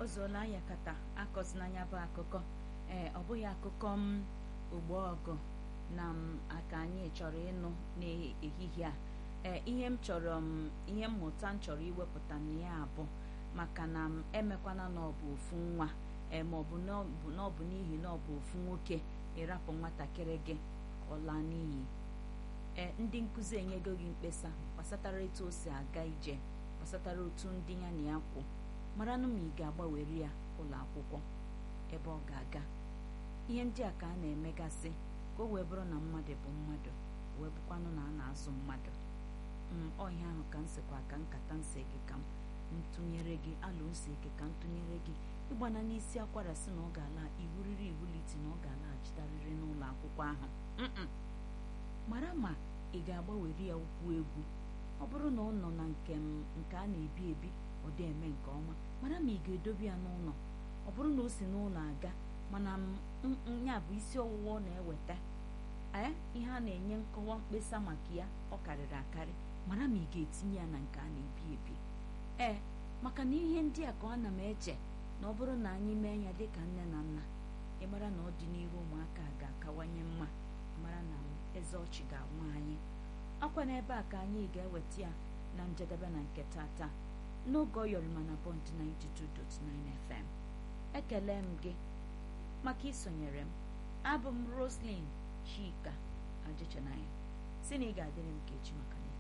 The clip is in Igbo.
o zuola ya kata akọzina anya bụ akụkọ ee ọ bụghị akụkọ m ogbo ọgụ na m aka anyị chọrọ ịnụ n'ehihie a ee ihe m chọrọ m ihe mmụta m chọrọ iwepụta na ya abụ maka na m emekwana na ọ bụ ofu nwa ee ma ọ bụ na ọ bụ n'ihi na ọ bụ ofu nwoke ịrapụ nwatakịrị gị ọla n'iyi ee ndị nkụzi enyego gị mkpesa gbasatara etu o si aga ije gbasatara otu ndị ya na ya kwụ maranụ ma ị ga-agbanwere ya ụlọ akwụkwọ ebe ọ ga-aga ihe ndị a ka a na-emegasị ka o wee bụrụ na mmadụ bụ mmadụ wee bụkwanụ na a na-azụ mmadụ ọhịa ahụ ka m sịkwa ka nkata nsị gị ka m ntụnyere gị alụ nsị gị ka m tụnyere gị ịgbana n'isi akwara si na ọ ga-ala iwuriri iwuliti na ọ ga-alaghachitarịrị n'ụlọ akwụkwọ ahụ mara ma ị ga-agbanwere ya ụkwụ egwu ọ bụrụ na ọ nọ na nke nke a na-ebi ebi ọ dị eme nke ọma mara ma ị ga-edobe ya n'ụlọ ọ bụrụ na o si n'ụlọ aga mana ya bụ isi ọwụwa ọ na-eweta ee ihe a na-enye nkọwa mkpesa maka ya ọ karịrị akarị mara ma ị ga-etinye ya na nke a na-ebi ebi ee maka na ihe ndị a ka ọ na m eche na ọ bụrụ na anyị mee ya dịka nne na nna ịmara na ọdịnihu ụmụaka ga-akawanye mma mara na eze ọchị ga-anwa anyị akwa n'ebe a ka anyị ga-eweta ya na njedebe na nke tata n'oge ọyọrịma na bọnd 92.9 FM ekele m gị maka isonyere m abụ m Roslyn Chika Ajichanaya si na ị ga-adịrị m ka echi maka